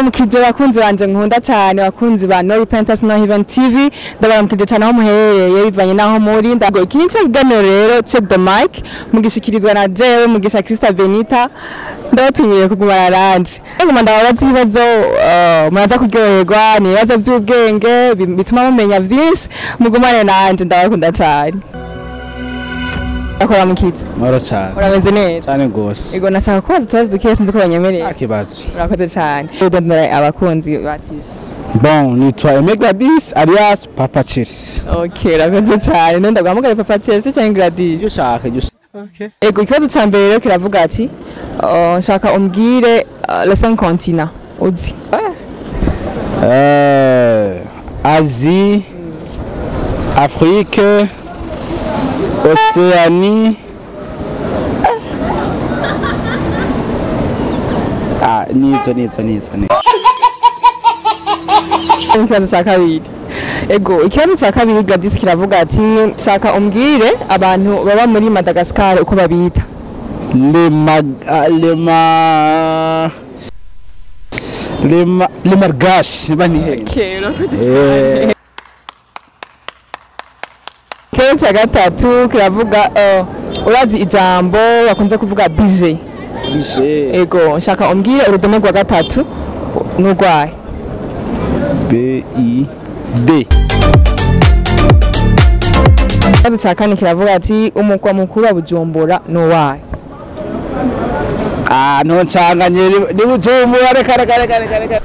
ndabaramukije bakunzi banje nkunda cyane bakunzi ba No Repentance No Heaven TV ndabaramukije cyane aho muherereye bivanye naho muri ndago iki ni cyo kiganiro rero check the mic mugishikirizwa na jewe mugisha Krista Benita ndabatumiye kugumana nanje nguma ndababaza ibibazo uh, muraza kuryoherwa ni ibibazo by'ubwenge bi- bituma mumenya byinshi mugumane nanje ndabakunda cyane akora mukije Moro cyane urameze neza cyane rwose Ego nashaka kubaza utubazo dukeya sinzi ko banyemereye nta kibazo urakoze cyane udondora abakunzi ba TV bon nitwa Aime Gladys alias Papa Chelsea okay urakoze cyane none ndaguhamagara papa Chelsea cyangwa Gladys ibyo ushaka ibyo ushaka ego ikibazo cya mbere rero kiravuga ati uh, nshaka umbwire uh, les cinq continents uzi Euh, Asie, Afrique, Océanie. Ah, nizo nizo nizo nizo. ikibazo cya kabiri ego ikibazo cya kabiri Gladys kiravuga ati nshaka umbwire abantu baba muri Madagascar uko babita Les mag ah, les ma les ma les margash bani okay urakoze Eh, ikibazo cya gatatu kiravuga uh, urazi ijambo bakunze kuvuga bije bije ego nshaka umbwire urudome rwa gatatu n'urwaye B I D. ikibazo cya kane kiravuga ati umukwa mukuru wa bujumbura n'uwaye Ah, no ncanganye ni- ni bujumbura reka reka reka reka reka.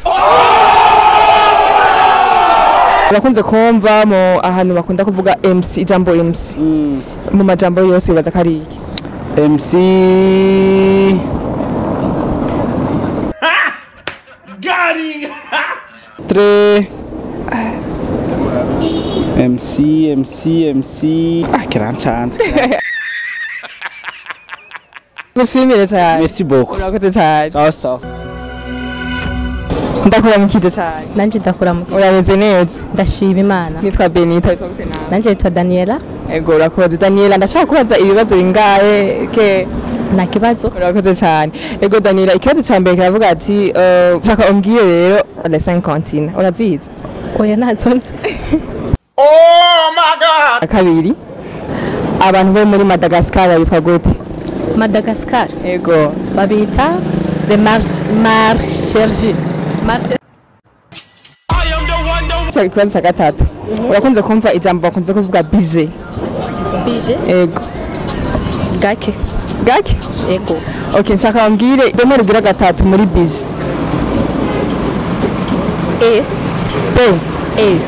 bakunze kumva mu ahantu bakunda kuvuga mc ijambo mc Mm. mu majambo yose bibaza ko ari iki MC Tre MC MC MC Ah kirancanze gushimire cyane Merci beaucoup urakoze cyane Sawa sawa ndakuramukije cyane nanje ndakuramuka urameze neza ndashima imana nitwa benita witwa gute nawe nanje nitwa daniela ego urakoze daniela ndashaka kubaza ibibazo bingahe ke nta kibazo urakoze cyane ego daniela ikibazo cya mbere kiravuga ati eh, nshaka umbwire rero les cinq continents urazizi oya ntazo nzi kabiri abantu bo muri madagascar babitwa gute madagascar ego babita le marchergi Cya- ikibazo cya gatatu urakunze kumva ijambo bakunze kuvuga bije bije ego gake gake ego ok nshaka bambwire idome rugira gatatu muri bije e b e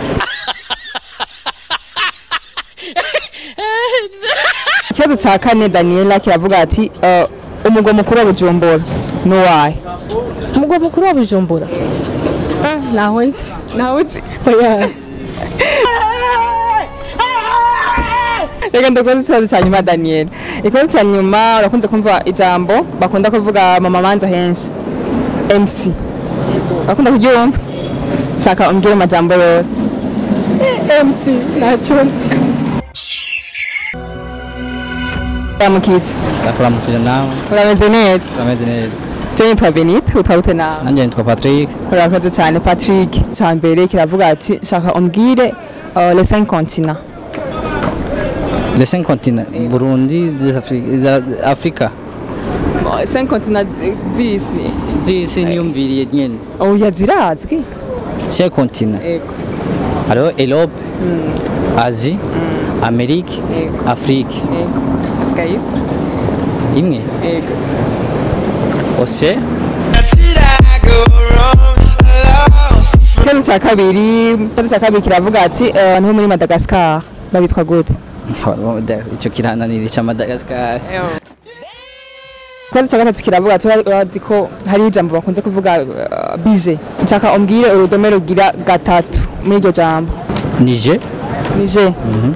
ikibazo cya kane daniela kiravuga ati eh, umugwa mukuru wa bujumbura n'uwahe umugwa mukuru wa bujumbura Mm, ntaho nzi nawe uzi oya reka ndakoze ikibazo cya nyuma daniela ikibazo cya nyuma urakunze kumva ijambo bakunda kuvuga mama manza henshi mc urakunda kuryumva nshaka umbwire amajambo yose mc ntacyo nzi uramukije ndakuramukije nawe urameze neza urameze neza je nitwa benite utwa gute nawe nanjye nitwa patrick urakoze cyane patrick cya mbere kiravuga ati nshaka umbwire uh, les cinq continents les cinq continents burundi des Afri- za afrika cinq continents z'isi z'isi niyumviriye nyene oya zirazwi cinq continents ego hariho erope asie amerike Yego. afrique ego asigaye imwe ego ose ikibazo cya kabiri ikibazo cya kabiri kiravuga ati eh, abantu bo muri madagascar babitwa gute icyo kirananira cya madagascar ikibazo cya gatatu kiravuga ati "Ura- urazi ko hari ijambo bakunze kuvuga uh, bije nshaka umbwire urudome rugira gatatu muri iryo jambo nije nije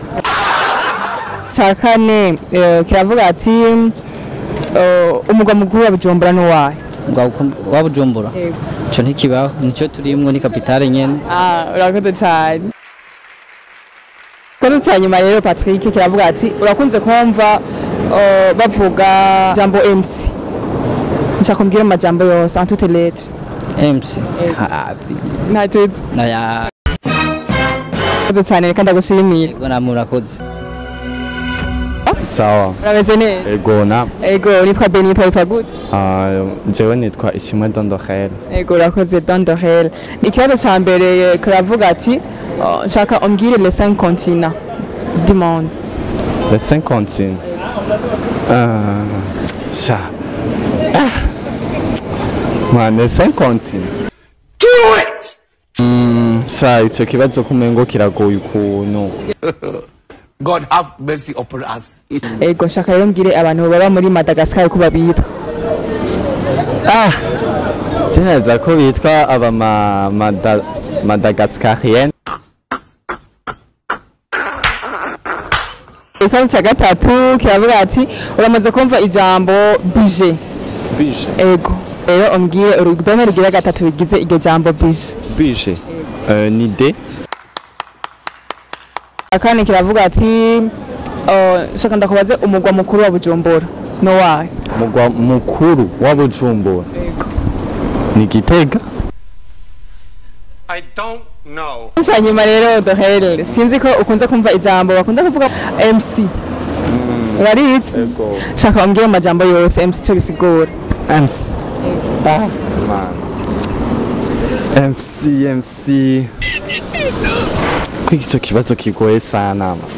cya kane eh, kiravuga ati eh, umugwa mukuru wa bujumbura n'uwahe wa bujumbura icyo ntikibaho nicyo turimwo ni kapitale nyene Ah, urakoze cyane ikibazo cya nyuma rero patrick kiravuga ati urakunze kumva eh, bavuga jambo mc nshaka umbwire amajambo yose en toutes lettres MC hapi ntacyo uzi naya urakoze cyane reka ndagushimira yego namwe murakoze sawa urameze neza ego na ego nitwa benitwa witwa gute ah, jewe nitwa ishimwe dondohel ego urakoze dondorel ikibazo cya mbere karavuga ati uh, nshaka umbwire les cinq continents du monde le 50 ah, sha ah. man le 50 Mm, sha ico kibazo kumengo kiragoye ukuntu God have mercy upon us. ego nshaka rero mbwire abantu baba muri madagascar ko babitwa ah tineza ko bitwa aba ma, mada, madagascarien ikibazo cya gatatu kiravuga ati uramaze kumva ijambo bije bije ego rero umbwire urudome rugira gatatu bigize iryo jambo bije bije uh, ni de akandi kiravuga ati uh, nshaka ndakubaze umugwa mukuru wa bujumbura no wahe mugwa mukuru wa bujumbura ni gitega I don't know. hanyuma rero dohere sinzi ko ukunze kumva ijambo bakunda kuvuga mc uraritse ego shaka umbwire mu majambo yose mc cyo bisigura MC. Ah, man. MC, MC. Ko icyo kibazo kigoye sana. man.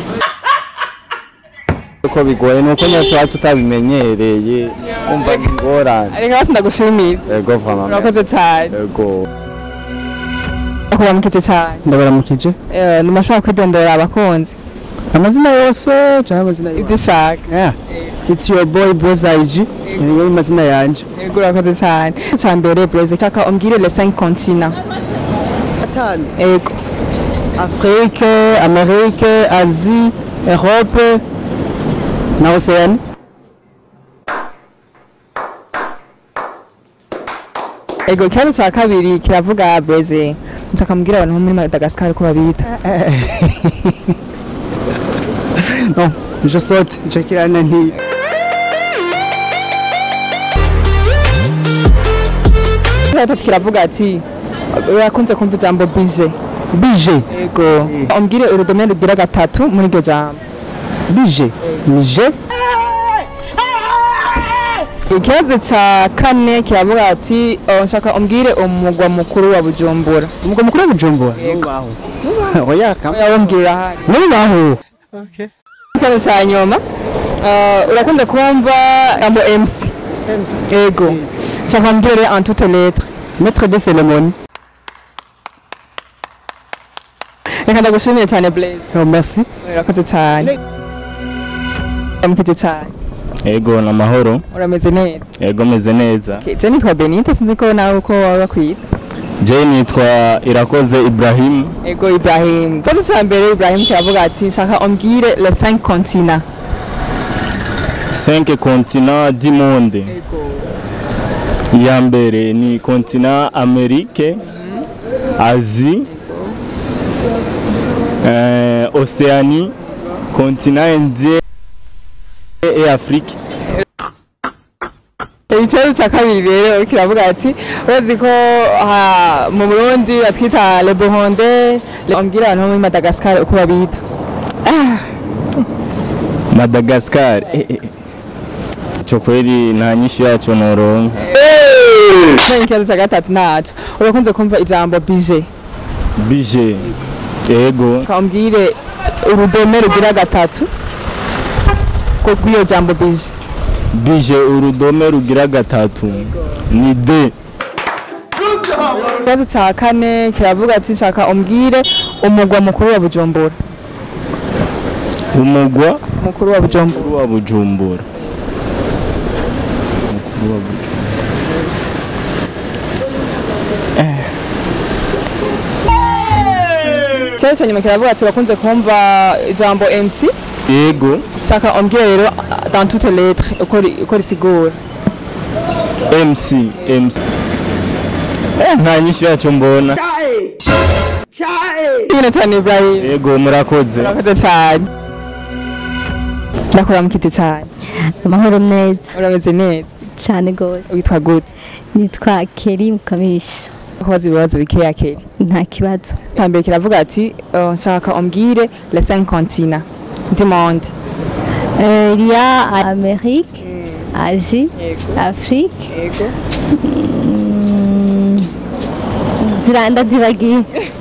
Uko bigoye nuko nyine tuba tutabimenyereye umva ni ingorane. reka basi ndagushimira Ego vraiment. urakoze cyane Ego. kubamukize cyane Ndabaramukije. Eh, nimashobora kwidondora abakunzi Amazina yose cyangwa amazina ibyo ushaka Yeah. It's your boy Bozaiji. Niyo amazina yanje. yego urakoze cyane icya mbere breze shaka umbwire les cinq continents Atanu. yego Afrique, Amérique, Asie, Europe na Oceanie. Ego ikibazo cya kabiri kiravuga breze nshaka mbwira abantu bo muri madagascar ko babita Non, je saute, je kirana nti. gatatu kiravuga ati urakunze kumva ijambo bije Bije, yego umbwire urudome rugira gatatu muri iryo jambo bije, nije, ikibazo cya kane kiravuga ati oh, nshaka umbwire umugwa mukuru wa bujumbura umugwa mukuru wa Bujumbura. Nubaho. Oya kama. yawumbwira ahari Nubaho. ikibazo cya nyuma uh, urakunze kumva ijambo mc yego nshaka umbwire en toute lettre Maître de cérémonie. reka ndagushimiye cyane blaze Oh, merci. urakoze cyane uramukije cyane Ego na mahoro. urameze neza Ego meze neza. Okay, je nitwa benite sinzi ko nawe uko waba bakwita Je nitwa Irakoze Ibrahim. ego ibrahim ikibazo cya mbere ibrahim kiravuga ati nshaka umbwire les cinq continents Cinq continents du monde. Ya mbere ni continent Amerike, Asie, euh, Océanie, continent Indien et Afrique. ikibazo cya kabiri rero kiravuga ati urazi ko ha- mu burundi batwita le buhonde umbwire abantu bo muri madagascar uko babita Madagascar. Eh, eh. Cho kweli nta nyinshi yacu noronka. none ikibazo cya gatatu naco urakunze kumva ijambo bije Bije. Ego. umbwire urudome rugira gatatu ko rw'iyo jambo bije Bije urudome rugira gatatu. Ni de. ikibazo cya kane kiravuga ati shaka umbwire umugwa mukuru wa bujumbura Umugwa mukuru wa bujumbura mukuru wa Bujumbura. Mukuru wa Bujumbura. ikibazo cya nyuma kiravuga ati urakunze kumva ijambo mc Yego. shaka umbwire rero dans toute lettre uko ri- uko risigura MC. MC. Eh, nta nyinshi yacu mbona. ibintu cyane ibrahim Yego murakoze. urakoze cyane ndakora mukiti cyane amahoro neza urameze neza cyane rwose witwa gute nitwa Keri Mukamisha koza ibibazo bikeya keri nta kibazo hambere kiravuga ati uh, nshaka umbwire les cinq continents du monde Euh, il y a Amérique Asie Afrique yego mm, zira ndazibagiye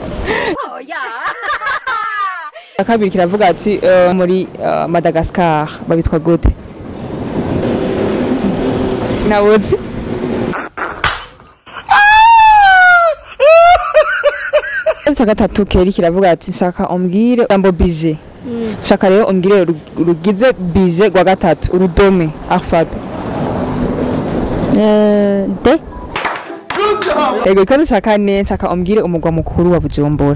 kabiri kiravuga ati uh, muri uh, madagascar babitwa gute nawuzi cya gatatu keri kiravuga ati nshaka umbwire jambo bije nshaka rero umbwire ru- rugize bije rwa gatatu urudome alphabe Euh, D yego ikibazo cya kane nshaka umbwire umugwa mukuru wa bujumbura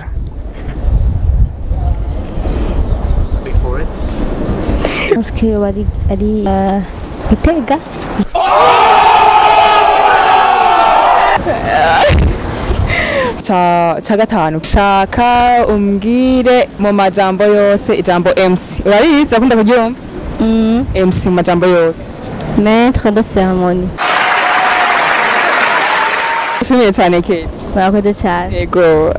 pense que yoba ari ari euh, Gitega ca ca gatanu shaka umbwire mu majambo yose ijambo MC urarizi akunda kuryumva mm, MC mu majambo yose Maître de cérémonie ushimiye cyane Kate murakoze cyane ego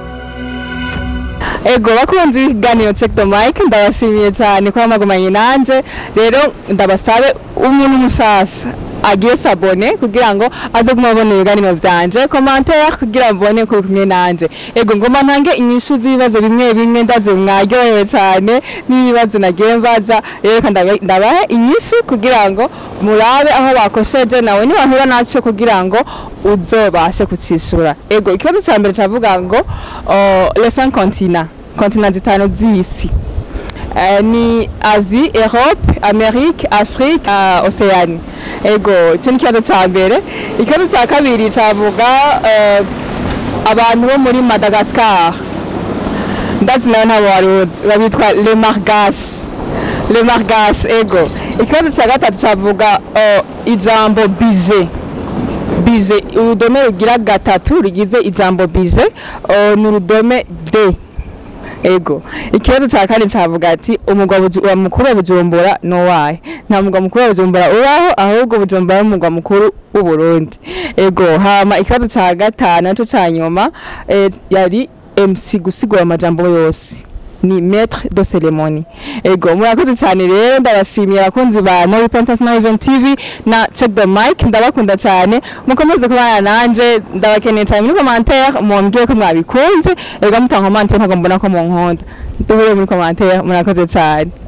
ego bakunzi b'ikiganiro check the mic ndabashimiye cyane ko mwagumanye nanje rero ndabasabe umuntu mushasha agiye sabone kugira ngo aze guma abona ibiganiro vyanje commentaire kugira mbone ko kumwe nanje ego ngoma ntange inyishu z'ibibazo bimwe bimwe ndaze mwaryohewe cyane n'ibibazo nagiye mbaza rero reka ndabe- ndabahe inyishu kugira ngo murabe aho bakosheje nawe nibahura naco kugira ngo uzobashe kucishura ego ikibazo ca mbere cavuga ngo uh, les cinq continents continents zitanu z'isi Eh, ni Asie, Europe, Amerique, Afrique, uh, Oceanie. Ego, icyo ni ikibazo cya mbere. Ikibazo cya kabiri cyavuga eh, abantu bo muri Madagascar. Ndazi nawe ntabwo wari uzi. Babitwa le Margash. Le Margash, ego. Ikibazo cya gatatu cyavuga eh, ijambo bije. Bije, urudome rugira gatatu rugize ijambo bije, eh, ni urudome D. ego ikibazo cya kane cavuga ati umugwa Buju- wa mukuru wa bujumbura nowahe nta mugwa mukuru wa bujumbura ubaho ahubwo bujumbura ari umugwa mukuru w'uburundi ego hama ikibazo cya gatanu naco ca nyuma eh, yari mc gusigura amajambo yose ni maître de cérémonie ego murakoze cyane rero ndabashimiye abakunzi ba no repentance na event tv na check the mic ndabakunda cyane mukomeze kubana nanje ndabakeneye cyane muri commentaire mumbwiye ko mwabikunze ego mutanga commentaire ntabwo mbona ko munkunda duhure muri commentaire murakoze cyane